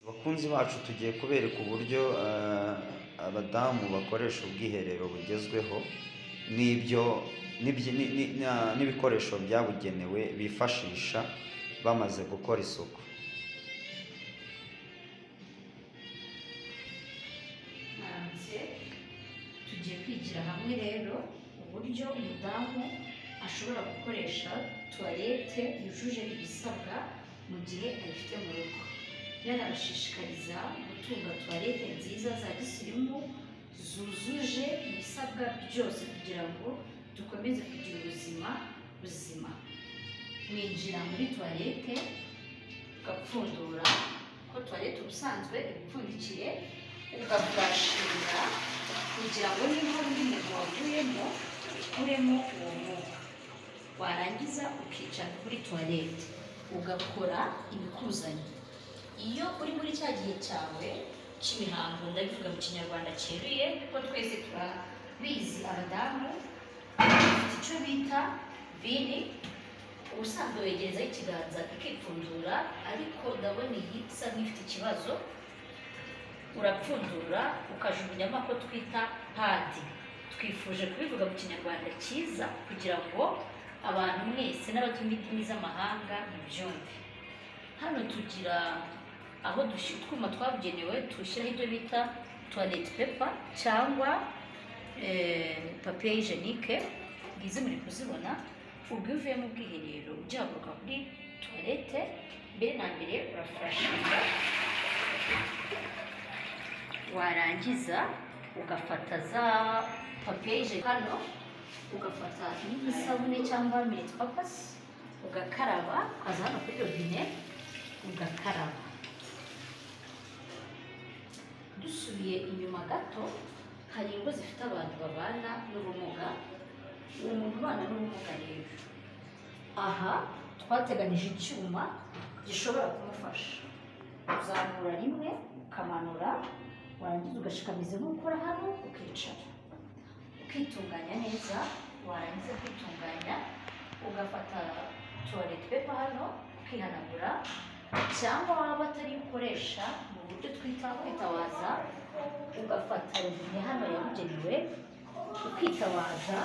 Bakunzi bacu tugiye kubereka uburyo eh, abadamu bakoresha ubwiherero bugezweho n'ibyo n'ibyi- ni- ni- na- n'ibikoresho byabugenewe bifashisha bamaze gukora isuku. hanze tugiye kwigira hamwe rero uburyo umudamu ashobora gukoresha tuwarete yujuje ibisabwa mu gihe ayifite mu rugo yanabashishikariza gutunga tuwarete nziza za gisirimu zujuje ibisabwa byose kugira ngo dukomeze kugira ubuzima buzima mwinjira muri tuwarete ugapfundura ko tuwarete ubusanzwe iba ipfundikiye ukabwashinga kugira ngo niba undi muntu wavuyemo ukuremo uwo mwuka warangiza ukicara kuri tuwarete ugakora ibikuzanye iyo uri muri cya gihe cyawe cy'imihango ndabivuga mu kinyarwanda cyeruye kuko twese turabizi abadamu bafite icyo bita vini ubusanzwe wegerezaho ikiganza ikipfundura ariko ndabona iyi isa nk'ifite ikibazo urapfundura ukajugunyamo ako twita padi twifuje kubivuga mu kinyarwanda cyiza kugira ngo abantu mwese n'abatumva indimi z'amahanga mubyumve hano tugira aho dushyira utwuma twabugenewe tushyiraho ibyo bita tuwarete pepa cyangwa papiye hijenike ngizi muri kuzibona ubwo iyo uvuye mu bwiherero ugihaguruka kuri tuwarete mbere na mbere urafashinga warangiza ugafata za papiye hano ugafata n'isabune cyangwa minute papasi ugakaraba ukaza hano kuri robine ugakaraba dusubiye inyuma gato hari ingo zifite abantu babana n'ubumuga uwo muntu ubana n'ubumuga rero aha twateganije icyuma gishobora kumufasha uzamura rimwe ukamanura warangiza ugashikamiza inkokora hano ukicara ukitunganya neza warangiza kwitunganya ugafata tuwarete pepa hano ukihanagura cyangwa waba atari yo ukoresha mu buryo twita kwitawaza ugafata robine hano yabugenewe ukitabaza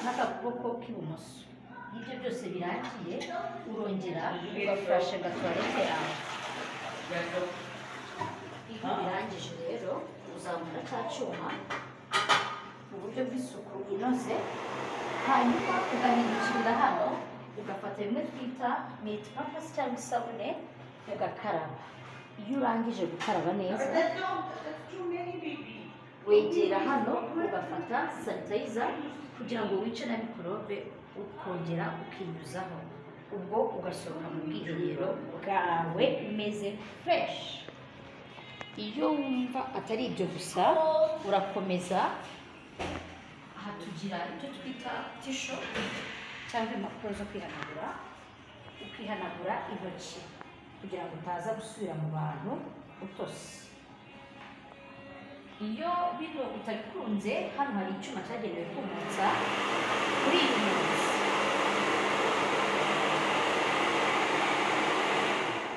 n'akakuboko k'ibumoso iyo ibyo byose birangiye urongera ugafashe gatuwarete yawe iyo birangije rero uzamura cya cyuma mu buryo bw'isuku inoze hanyuma ugahindukirira hano ugafata bimwe twita miti papasi cyangwa isabune ugakaraba iyo urangije gukaraba neza wegera hano ugafata sanitayiza kugira ngo wice na mikorobe ukongera ukinyuzaho ubwo ugasohoka mu bwiherero bwawe umeze fureshi iyo wumva atari ibyo gusa urakomeza aha tugira ibyo twita tisho cyangwa impapuro zo kwihanagura ukihanagura intoki kugira ngo utaza gusubira mu bantu utose iyo bino utabikunze hano hari icyuma cyagenewe kumutsa kuri iyi munsi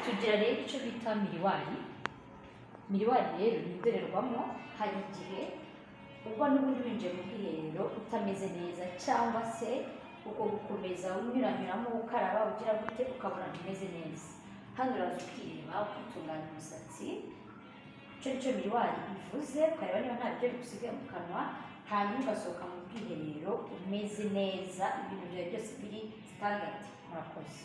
tugira rero icyo bita miriwari miriwari rero ni indorerwamo hari igihe uba n'ubundi winjiye mu bwiherero utameze neza cyangwa se uko gukomeza unyuranyuramo ukaraba ugira gute ukabona ntimeze neza hano uraza ukireba ukitunganya umusatsi icyo cyo miriwari ivuze ukareba niba nta biryo bigusigaye mu kanwa hanyuma ugasohoka mu bwiherero umeze neza ibintu byawe byose biri sitandadi murakoze